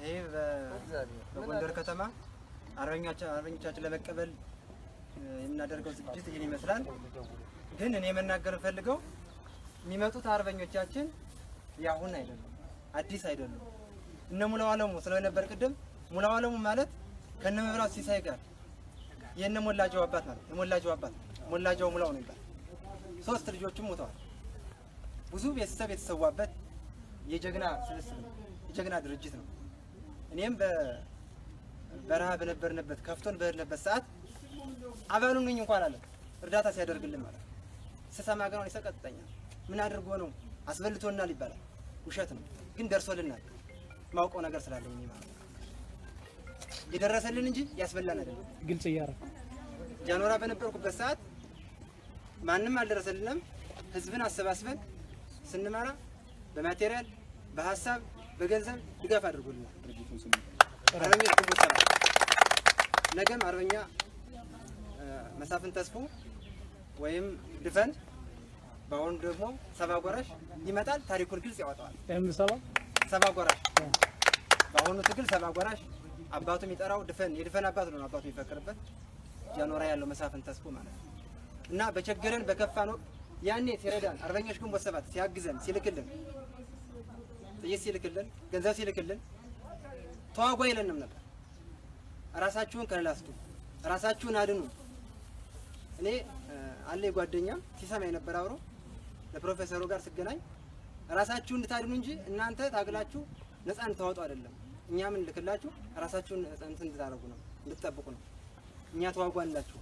ይሄ በጎንደር ከተማ አርበኞቻችን ለመቀበል የምናደርገው ዝግጅት ይህን ይመስላል። ግን እኔ መናገር ፈልገው የሚመጡት አርበኞቻችን ያሁን አይደሉም፣ አዲስ አይደሉም። እነ ሙላው አለሙ ስለነበር ቅድም ሙላው አለሙ ማለት ከነ መብራት ሲሳይ ጋር የነ ሞላጃው አባት ማለት የሞላጃው አባት ሞላጃው ሙላው ነው ይባል። ሶስት ልጆችም ሞተዋል። ብዙ ቤተሰብ የተሰዋበት የጀግና ስብስብ ነው፣ የጀግና ድርጅት ነው። እኔም በበረሃ በነበርንበት ከፍቶን በሄድንበት ሰዓት አባሉ ነኝ እንኳን አለ እርዳታ ሲያደርግልን ማለት ነው። ስሰማ ግን አሁን ይሰቀጥጠኛል። ምን አድርጎ ነው አስበልቶናል ይባላል። ውሸት ነው ግን ደርሶልናል። ማውቀው ነገር ስላለኝ እኔ ማለት ነው። የደረሰልን እንጂ ያስበላን አይደለም። ግልጽ እያደረኩ ጃኖራ በነበርኩበት ሰዓት ማንም አልደረሰልንም። ህዝብን አሰባስበን ስንመራ በማቴሪያል፣ በሀሳብ፣ በገንዘብ ድጋፍ አድርጎልናል። አርበኞች ግንቦት ሰባት ነገም አርበኛ መሳፍን ተስፎ ወይም ድፈን በአሁኑ ደግሞ ሰባ ጎራሽ ይመጣል። ታሪኩን ግልጽ ያወጣዋል። የምሰባ ሰባ ጎራሽ በአሁኑ ትግል ሰባ ጎራሽ አባቱ የሚጠራው ድፈን የድፈን አባት ነው አባቱ የሚፈክርበት ጃኖራ ያለው መሳፍን ተስፎ ማለት ነው። እና በቸገረን በከፋን ወቅት ያኔ ሲረዳን አርበኞች ግንቦት ሰባት ሲያግዘን ሲልክልን ጥይት ሲልክልን ገንዘብ ሲልክልን ተዋጉ አይለንም ነበር። ራሳችሁን ከሌላ አስጡ፣ ራሳችሁን አድኑ። እኔ አለ ጓደኛ ሲሰማ የነበረ አብሮ ለፕሮፌሰሩ ጋር ስገናኝ ራሳችሁን እንድታድኑ እንጂ እናንተ ታግላችሁ ነፃ እንድታወጡ አይደለም። እኛ ምን ልክላችሁ ራሳችሁን እንትን እንድታደርጉ ነው እንድትጠብቁ ነው። እኛ ተዋጉ አንላችሁ፣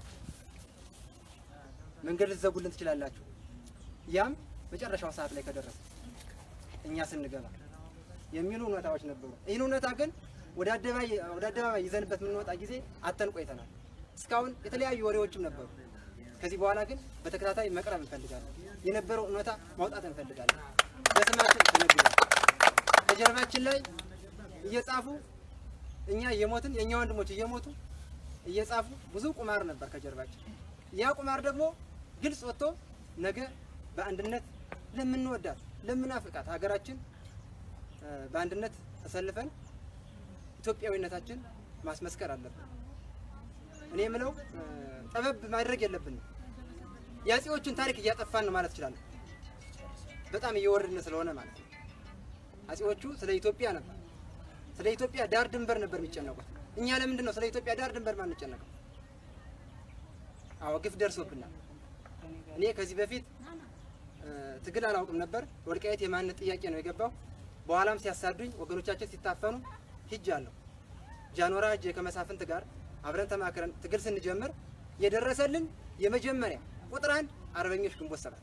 መንገድ ልትዘጉልን ትችላላችሁ። ያም መጨረሻው ሰዓት ላይ ከደረሰ እኛ ስንገባ የሚሉ እውነታዎች ነበሩ። ይህን እውነታ ግን ወደ አደባባይ ወደ አደባባይ ይዘንበት የምንወጣ ጊዜ አተን ቆይተናል። እስካሁን የተለያዩ ወሬዎችም ነበሩ። ከዚህ በኋላ ግን በተከታታይ መቅረብ እንፈልጋለን። የነበረው እውነታ ማውጣት እንፈልጋለን። በስማችን ተነግሯል። ከጀርባችን ላይ እየጻፉ እኛ እየሞትን የእኛ ወንድሞች እየሞቱ እየጻፉ ብዙ ቁማር ነበር ከጀርባችን። ያ ቁማር ደግሞ ግልጽ ወጥቶ ነገ በአንድነት ለምንወዳት ለምናፍቃት ሀገራችን በአንድነት ተሰልፈን ኢትዮጵያዊነታችን ማስመስከር አለብን። እኔ የምለው ጠበብ ማድረግ የለብንም። የአፄዎቹን ታሪክ እያጠፋን ነው ማለት እችላለሁ። በጣም እየወረድን ስለሆነ ማለት ነው። አፄዎቹ ስለ ኢትዮጵያ ነበር፣ ስለ ኢትዮጵያ ዳር ድንበር ነበር የሚጨነቁት። እኛ ለምንድን ነው ስለ ኢትዮጵያ ዳር ድንበር ማንጨነቀው? አዎ ግፍ ደርሶብናል። እኔ ከዚህ በፊት ትግል አላውቅም ነበር። ወልቃይት የማንነት ጥያቄ ነው የገባው። በኋላም ሲያሳዱኝ ወገኖቻችን ሲታፈኑ ሂጃለሁ። ጃኖራ እጄ ከመሳፍንት ጋር አብረን ተማክረን ትግል ስንጀምር የደረሰልን የመጀመሪያ ቁጥር አንድ አርበኞች ግንቦት ሰባት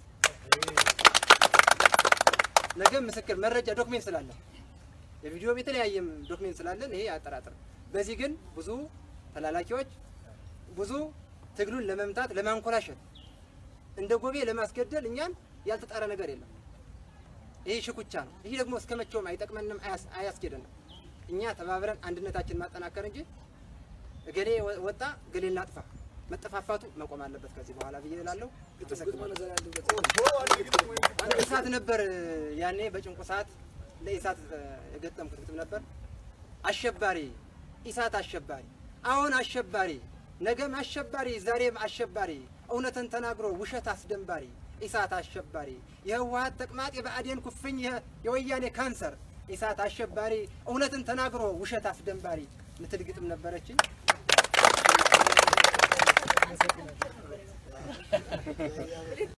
ነገ ምስክር መረጃ ዶክሜንት ስላለን የቪዲዮ የተለያየም ዶክሜንት ስላለን ይሄ አያጠራጥርም። በዚህ ግን ብዙ ተላላኪዎች ብዙ ትግሉን ለመምታት ለማንኮላሸት እንደ ጎቤ ለማስገደል እኛን ያልተጣረ ነገር የለም። ይህ ሽኩቻ ነው። ይህ ደግሞ እስከ መቼውም አይጠቅመንም፣ አያስኬደንም። እኛ ተባብረን አንድነታችን ማጠናከር እንጂ እገሌ ወጣ እገሌ እናጥፋ መጠፋፋቱ መቆም አለበት ከዚህ በኋላ ብዬ እላለሁ። ኢሳት ነበር ያኔ በጭንቁ ሰዓት ለኢሳት የገጠምኩት ግጥም ነበር። አሸባሪ ኢሳት አሸባሪ፣ አሁን አሸባሪ፣ ነገም አሸባሪ፣ ዛሬም አሸባሪ፣ እውነትን ተናግሮ ውሸት አስደንባሪ ኢሳት አሸባሪ፣ የህወሀት ተቅማጥ፣ የብአዴን ኩፍኝ፣ የወያኔ ካንሰር ኢሳት አሸባሪ፣ እውነትን ተናግሮ ውሸት አስደንባሪ ምትል ግጥም ነበረችኝ።